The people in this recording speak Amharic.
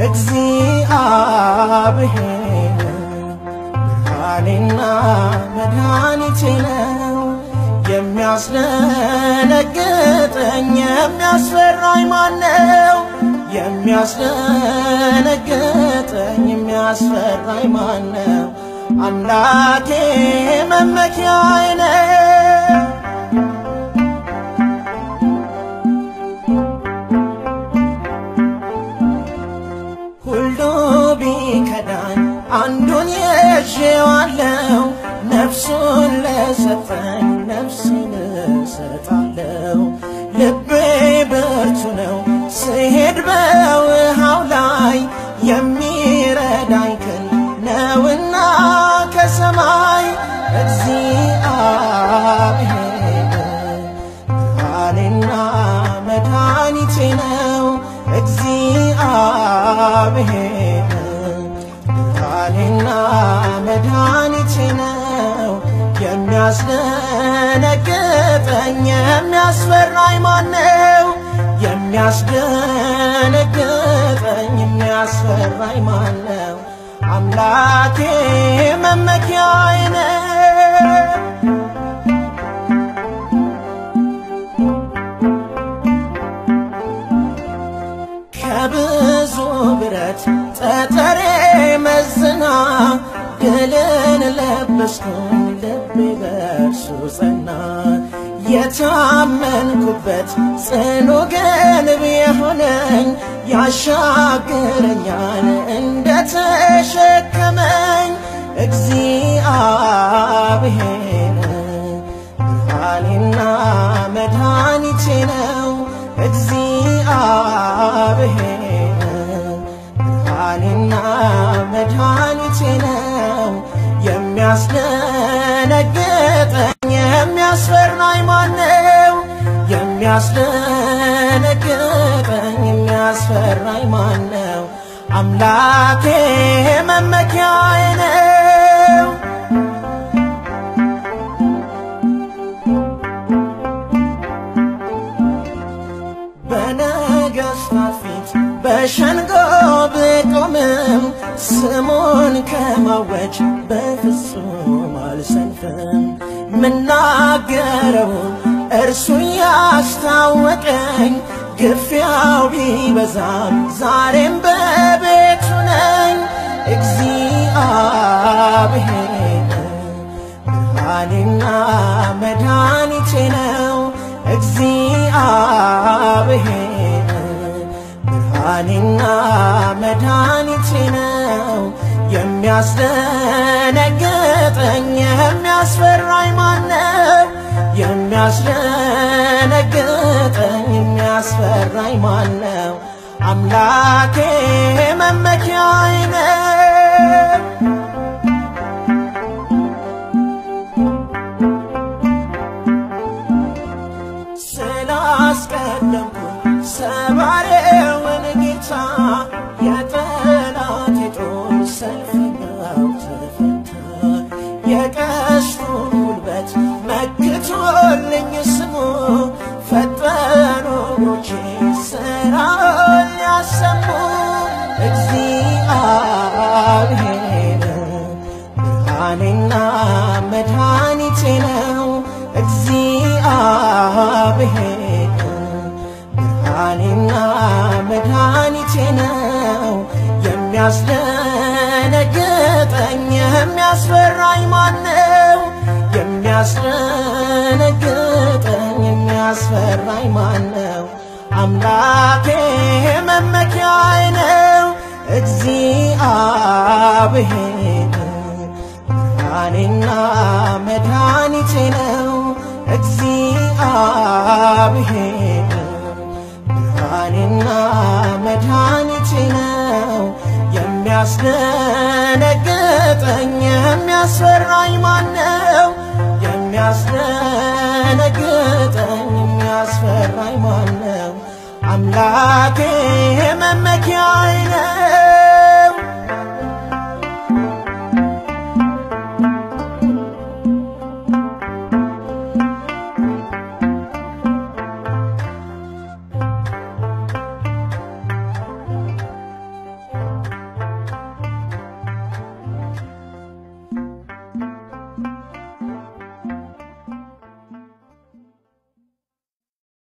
እግዚአብሔር ብርሃኔና መድኃኒቴ ነው። የሚያስደነግጠኝ የሚያስፈራኝ ማነው? የሚያስደነግጠኝ የሚያስፈራኝ ማነው? አምላኬ መመኪያዬ ነው። ሁሉ ቢከዳኝ አንዱን ይዤዋለሁ፣ ነፍሱን ለሰጠኝ ነፍሴን እሰጣለሁ። ልቤ ብርቱ ነው ስሄድ በውሃው ላይ የሚረዳኝ ክንድ ነውና ከሰማይ እግዚአብሔር ብርሃኔና መድኃኒቴ ነው። እግዚአብሔር ብርሃኔና መድኃኒቴ ነው። የሚያስደነግጠኝ የሚያስፈራኝ ማነው? የሚያስደነግጠኝ የሚያስፈራኝ ማነው? አምላኬ መመኪያዬ ነው። ከብዙ ብረት ጠጠሬ መዝና ድልን ለበስኩኝ ልቤ በእርሱ ጸና። የታመንኩበት ጽኑ ግንብ የሆነኝ ያሻግረኛል እንደተሸከመኝ እግዚአብሔር ብርሃኔና መድኃኒቴ ነው። እግዚአብሔር ብርሃኔና መድኃኒቴ ነው። የሚያስደነግጠኝ የሚያስፈራኝ ማነው? የሚያስደነግጠኝ የሚያስፈራኝ ማነው? አምላኬ መመኪያዬ ነው። በነገሥታት ፊት በሸንጎ ብቆምም ስሙን ከማወጅ በፍጹም አልሰንፍም። ምናገረውን እርሱ ያስታወቀኝ ግፊያው ቢበዛም ዛሬም በቤቱ ነኝ። እግዚአብሔር ብርሃኔና መድኃኒቴ ነው። እግዚአብሔር ብርሃኔና መድኃኒቴ ነው። የሚያስደነግጠኝ የሚያስፈራኝ ማነው? የሚያስደነግጠኝ የሚያስፈራኝ ማነው? አምላኬ መመኪያዬ ነው። ስላስቀደምኩ ሰባሬውን ጌታ የጠላት የጦር ሰልፈኛው ተፈታ። የቀስቱን ጉልበት መክቶልኝ ስሙ ፈጠኑ እግሮቼ ሥራውን ሊያሰሙ እግዚአብሔር ብርሃኔና መድኃኒቴ ነው። እግዚአብሔር ብርሃኔና መድኃኒቴ ነው። የሚያስደነግጠኝ የሚያስፈራኝ ማነው? የሚያስደነግጠኝ የሚያስፈራኝ ማነው? አምላኬ መመኪያዬ ነው። እግዚአብሔር ብርሃኔና መድኃኒቴ ነው። እግዚአብሔር ብርሃኔና መድኃኒቴ ነው። የሚያስደነግጠኝ የሚያስፈራኝ ማነው? የሚያስደነግጠኝ የሚያስፈራኝ ማነው? አምላኬ መመኪያዬ ነው።